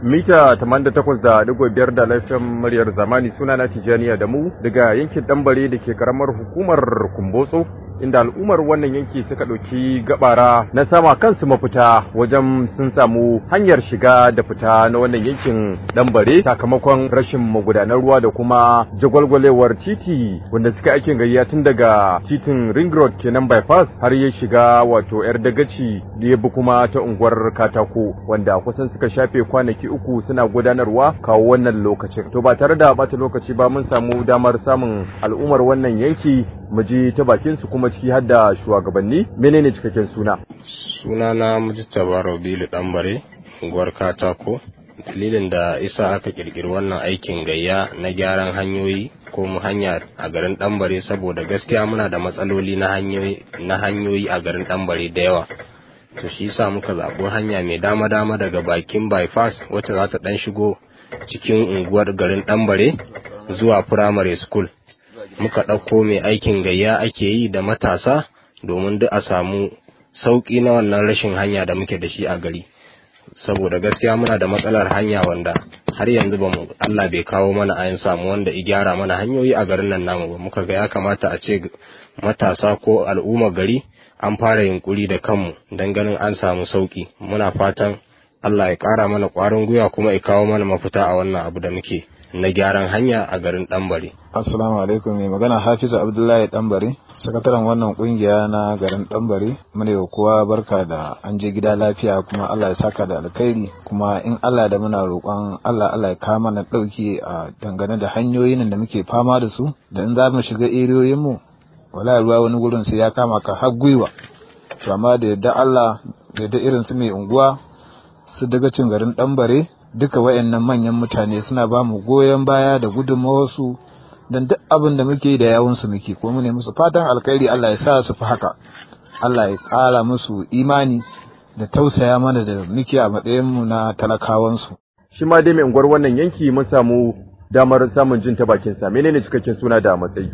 mita 88.5 da laifin muryar zamani suna na tijaniya da mu daga yankin dambare da ke karamar hukumar kumbotso inda al'ummar wannan yanki suka ɗauki gabara na sama kansu mafita wajen sun samu hanyar shiga da fita na wannan yankin dambare sakamakon rashin magudanar ruwa da kuma jagwalgwalewar titi wanda suka aikin gayya tun daga titin ring road kenan bypass har ya shiga wato yar dagaci da ya bi kuma ta unguwar katako wanda kusan suka shafe kwanaki uku suna gudanarwa kawo wannan lokacin to ba tare da bata lokaci ba mun samu damar samun al'ummar wannan yanki mu ji ta bakin su kuma ciki har da shugabanni menene cikakken suna suna na mujtaba rabilu dambare unguwar katako dalilin da isa aka kirkiri wannan aikin gayya na gyaran hanyoyi ko mu hanya a garin dambare saboda gaskiya muna da matsaloli na hanyoyi na hanyoyi a garin dambare da yawa to shi yasa muka zaɓi hanya mai dama dama daga bakin bypass wacce za ta dan shigo cikin unguwar garin dambare zuwa primary school muka ɗauko mai aikin gayya ake yi da matasa domin duk a samu sauƙi na wannan rashin hanya da muke da shi a gari saboda gaskiya muna da matsalar hanya wanda har yanzu ba mu Allah bai kawo mana ayin samu wanda i gyara mana hanyoyi a garin nan namu ba muka ga ya kamata a ce matasa ko al'umma gari an fara yunkuri da kanmu don ganin an samu sauki muna fatan Allah ya ƙara mana ƙwarin gwiwa kuma ya kawo mana mafita a wannan abu da muke na gyaran hanya a garin Ɗanbare. Assalamu alaikum mai magana Hafizu Abdullahi Ɗanbare, sakataren wannan kungiya na garin Ɗanbare. Mune da kowa barka da an je gida lafiya kuma Allah ya saka da alkhairi kuma in Allah da muna roƙon Allah Allah ya kawo mana ɗauki a dangane da hanyoyin da muke fama da su da in za mu shiga eriyoyin mu wala ruwa wani gurin sai ya kama ka har gwiwa. To amma da yadda Allah da yadda irin su mai unguwa su daga cin garin Ɗanbare duka wayannan manyan mutane suna ba mu goyon baya da gudunmawarsu don duk abin da muke da yawunsu muke ko mu ne musu fatan alkhairi Allah ya sa su fi haka Allah ya ƙara musu imani da tausaya mana da muke a matsayin mu na talakawansu shi ma dai mai unguwar wannan yanki mun samu damar samun jin ta bakin sa menene cikakken suna da matsayi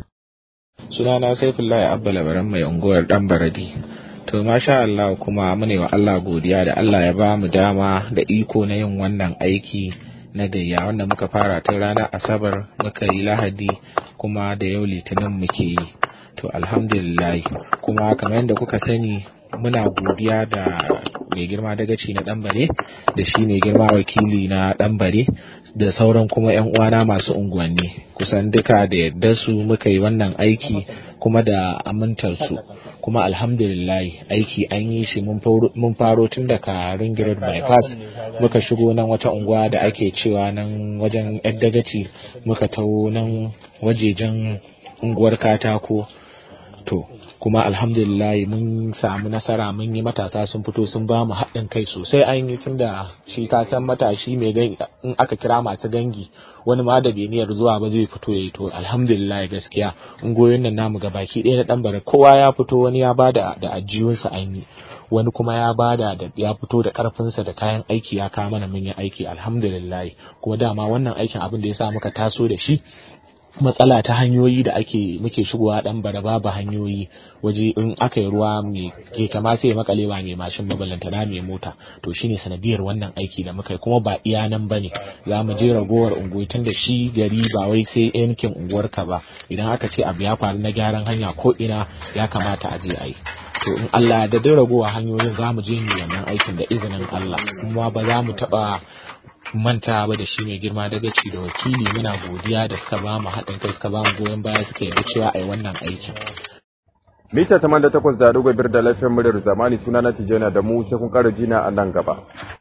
sunana Saifullahi Abba Labaran mai unguwar Dan Baradi To masha Allah kuma mune wa Allah godiya da Allah ya ba mu dama da iko na yin wannan aiki na gayya wanda muka fara tun ranar Asabar muka yi Lahadi kuma da yau Litinin muke yi. To alhamdulillah kuma kamar yadda kuka sani muna godiya da mai girma dagaci na ɗanbare da shi mai girma wakili na ɗanbare da sauran kuma 'yan uwana masu unguwanni kusan duka da yadda su muka yi wannan aiki kuma da amintar su kuma alhamdulillah aiki an yi shi mun faro tun daga ring road bypass muka shigo nan wata unguwa da ake cewa nan wajen yan dagaci muka taho nan wajejen unguwar katako to kuma alhamdulillah mun samu nasara mun yi matasa sun fito sun ba mu haɗin kai sosai an yi tun da shi ka san matashi mai gangi in aka kira masu gangi wani ma da beniyar zuwa ba zai fito ya yi to alhamdulillah gaskiya ungoyin nan namu ga baki ɗaya na ɗan bare kowa ya fito wani ya bada da ajiyunsa an yi wani kuma ya bada da ya fito da karfinsa da kayan aiki ya kawo mana mun yi aiki alhamdulillah kuma dama wannan aikin abin da ya sa muka taso da shi matsala ta hanyoyi da ake muke shigowa dan bara babu hanyoyi waje in aka yi ruwa mai ke kama sai makalewa mai mashin mabalanta na mai mota to shine sanadiyar wannan aiki da muka yi kuma ba iya nan bane za mu je ragowar unguwa tun da shi gari ba wai sai yankin unguwarka ba idan aka ce abu ya faru na gyaran hanya ko ina ya kamata a je a yi to in Allah da dai ragowa hanyoyin za mu je mu wannan aikin da izinin Allah kuma ba za mu taba manta ba da shi mai girma daga ci da wakili muna godiya da suka ba mu haɗin kai suka ba mu goyon baya suka yarda cewa a yi wannan aikin. Mita 88 da dogon bir da lafiyar muryar zamani suna na Tijjana da mu sai kun ƙara jina a nan gaba.